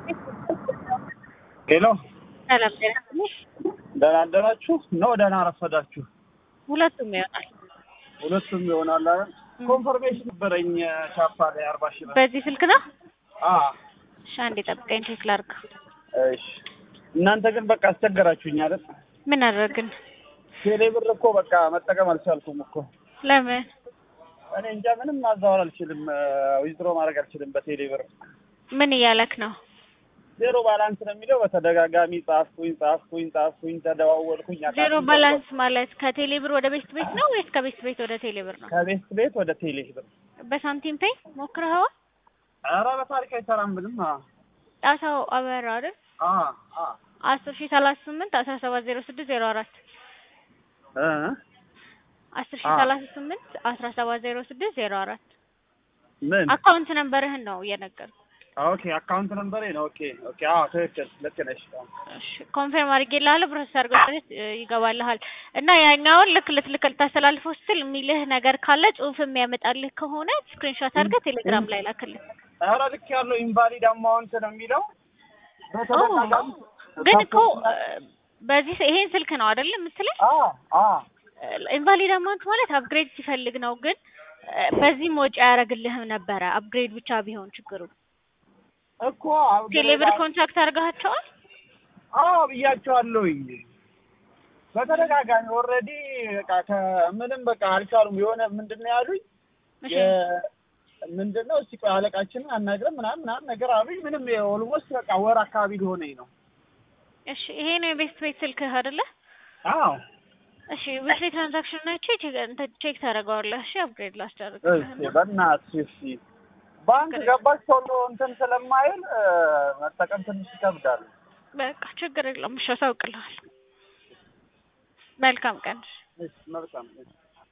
ሄሎ ሰላም ጤና ይስጥልኝ። ደህና አደራችሁ ነው? ደህና አረፈዳችሁ? ሁለቱም ይሆናል። ሁለቱም ይሆናል አይደል? ኮንፈርሜሽን ነበረኝ ቻፓ ላይ አርባ ሺህ ብር። በዚህ ስልክ ነው? አ እሺ አንዴ ጠብቀኝ ቼክ ላድርግ። እሺ። እናንተ ግን በቃ አስቸገራችሁኝ አይደል? ምን አደረግን? ቴሌ ብር እኮ በቃ መጠቀም አልቻልኩም እኮ። ለምን? እኔ እንጃ ምንም ማዛወር አልችልም፣ ዊዝድሮ ማድረግ አልችልም በቴሌ ብር። ምን እያለክ ነው? ዜሮ ባላንስ ነው የሚለው። በተደጋጋሚ ጻፍኩኝ ጻፍኩኝ ጻፍኩኝ ተደዋወልኩኝ። ዜሮ አቃተኝ። ባላንስ ማለት ከቴሌ ብር ወደ ቤት ቤት ነው ወይስ ከቤት ቤት ወደ ቴሌ ብር ነው? ከቤት ቤት ወደ ቴሌ ብር። በሳንቲም ፔይ ሞክረኸዋል? ኧረ በታሪክ አይሰራም ምንም። አ ጣሳው አበራ አይደል? አ አ አስር ሺህ ሰላሳ ስምንት አስራ ሰባት ዜሮ ስድስት ዜሮ አራት እ አስር ሺህ አዎ። ሰላሳ ስምንት አስራ ሰባት ዜሮ ስድስት ዜሮ አራት ምን አካውንት ነንበርህን ነው እየነገርኩ። ኦኬ አካውንት ነምበሬ ነው። ኦኬ ኦኬ። አዎ ትክክል፣ ልክ ነሽ። እሺ ኮንፈርም አድርጌልሃለሁ። ፕሮሰስ አድርገው ይገባልሃል እና ያኛውን ልክ ልትልክ ልታስተላልፈው ስትል የሚልህ ነገር ካለ ጽሁፍ የሚያመጣልህ ከሆነ ስክሪንሾት አድርገህ ቴሌግራም ላይ ላክልህ። ኧረ ልክ ያለው ኢንቫሊድ አማውንት ነው የሚለው በተደጋጋሚ ግን እኮ እ፣ በዚህ ይሄን ስልክ ነው አይደል የምትለኝ? አ አ ኢንቫሊድ አማውንት ማለት አፕግሬድ ሲፈልግ ነው። ግን እ፣ በዚህም ወጪ አያደርግልህም ነበረ አፕግሬድ ብቻ ቢሆን ችግሩ። እኮ አፕግሬድ ቴሌብር ኮንታክት አድርጋቸዋል? አዎ ብያቸዋለሁኝ በተደጋጋሚ ኦልሬዲ በቃ ከምንም በቃ አልቻሉም። የሆነ ምንድን ነው ያሉኝ እሺ የ- ምንድን ነው እስቲ ቆይ አለቃችንን አናግረን ምናምን ምናምን ነገር አሉኝ። ምንም ኦልሞስት በቃ ወር አካባቢ ሊሆነኝ ነው። እሺ ይሄ ነው የቤስት ቤት ስልክህ አይደለ? አዎ እሺ ዊክሊ ትራንዛክሽን ናቸው ቼክ ታደርገዋለህ። እሺ አፕግሬድ ላስደርግ እሺ በእናትሽ እሺ ባንክ ገባች ቶሎ እንትን ስለማይል እ፣ መጠቀም ትንሽ ይከብዳል። በቃ ችግር የለውም። እሺ አሳውቅልሃል። መልካም ቀን። እሺ መልካም እሺ